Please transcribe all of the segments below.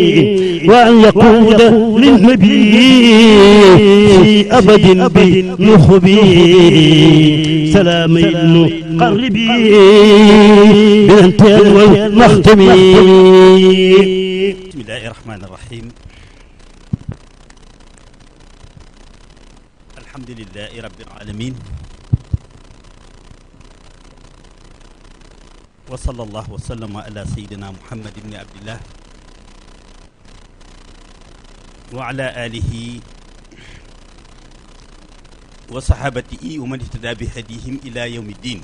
وأن يقود للنبي في أبد بنخبي سلام المقربي بالانتهاء والمختم بسم الله الرحمن الرحيم الحمد لله رب العالمين وصلى الله وسلم على سيدنا محمد بن عبد الله وعلى آله وصحابته ومن اهتدى بهديهم إلى يوم الدين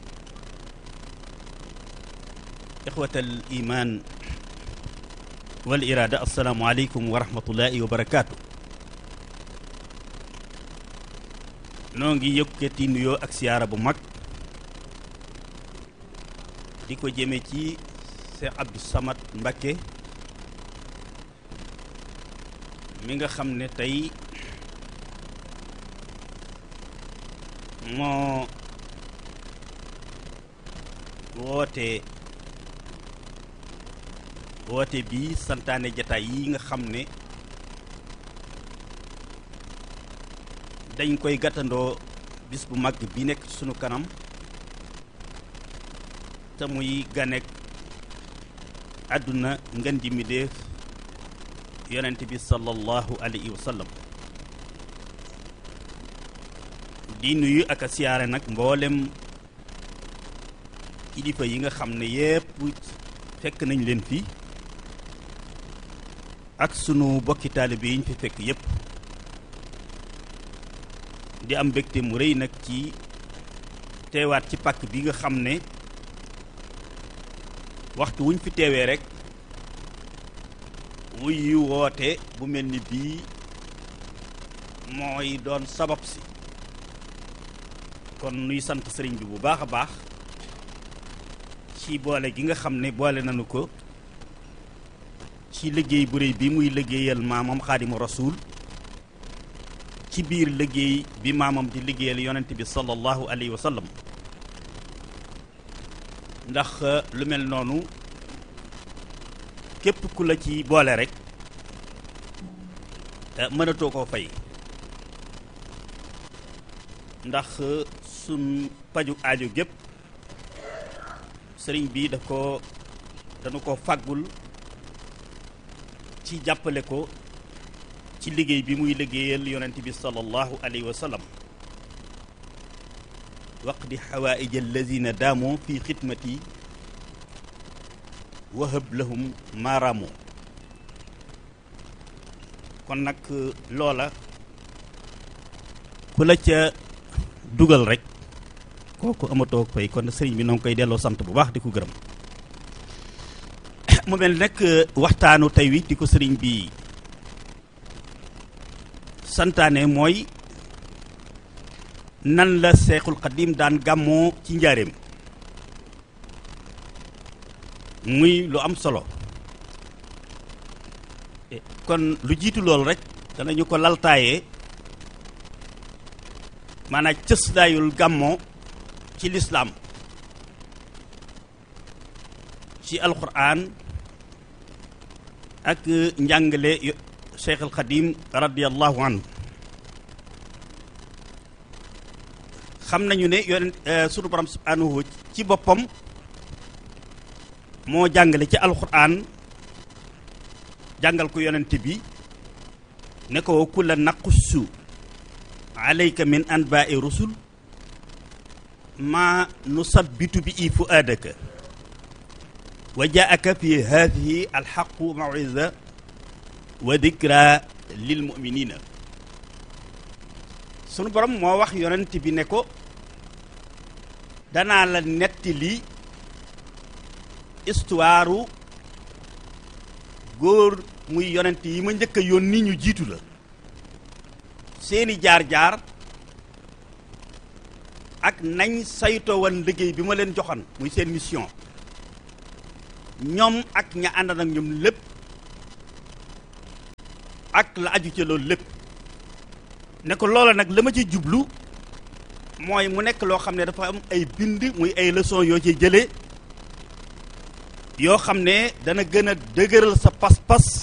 إخوة الإيمان والإرادة السلام عليكم ورحمة الله وبركاته noo ngi yëkkati nuyoo ak siyaara bu mag di ko jëme ci Cheikh Abdou Samad Mbacké mi nga xam ne tey moo woote woote bi santaane jataay yi nga xam ne dañ koy gàttandoo bis bu mag bi nekk ci sunu kanam te muy ganek àdduna ngën ji mi def yonent bi sallallahu alayhi wa sallam di nuyu ak a siyaare nag mboolem kilifa yi nga xam ne yépp fekk nañ leen fi ak sunu bokki taalibe yi ñu fi fekk yépp di am mbégte mu rëy nag ci teewaat ci pàkk bi nga xam ne waxtu wuñ fi teewee rek wuy yu woote bu mel ni bii mooy doon sabab si kon nuy sant sëriñ bi bu baax a baax ci boole gi nga xam ne boole nañu ko ci liggéey bu rëy bi muy liggéeyal maamam xaadimu rasuul ci biir liggéey bi maamam di liggéeyal yonent bi sallallahu alayhi wa sallam ndax lu mel noonu képp ku la ci boole rek mënatoo koo fay ndax sun paju aajo gépp sëriñ bi daf ko dañu ko fàggul ci jàppale ko ci liggéey bi muy liggéeyal yonent bi sallallahu alayhi wa sallam waqdi xawaaij allazina daamu fi xidmati wahab lahum maaraamu kon nag loola ku la ca dugal rek kooku amatoo fay kon sëriñ bi noo ngi koy delloo sant bu baax di ko gërëm mu mel nag waxtaanu tey wi di ko sëriñ bi santaane mooy nan la seexul xadim daan gàmmoo ci njaareem muy lu am solo kon lu jiitu loolu rek danañu ko laltaayee maanaam cëslaayul gàmmoo ci lislaam ci alquran ak njàngale cheikh al xadim radiallahu anhu xam nañu ne yoon sunu borom subhanahu ci boppam moo jàngale ci alquran jàngal ko yonent bi ne ko kulla naqussu alayka min anbaai rusul ma nusabbitu bi i fuaadaka wa jaaka fi hadihi alxaqu mawisa wa dikra lil muminina sunu borom moo wax yonent bi ne ko danaa la nettali histoire góor muy yonent yi ma njëkk a yónni ñu jiitu la seeni jaar-jaar ak nañ saytoo woon liggéey bi ma leen joxoon muy seen mission ñoom ak ña ànd ak ñoom lépp ak la aju ca loolu lépp ne ko loola nag la ma ci jublu mooy mu nekk loo xam ne dafa am ay bind muy ay leçon yoo ci jëlee yoo xam ne dana gën a dëgëral sa pas-pas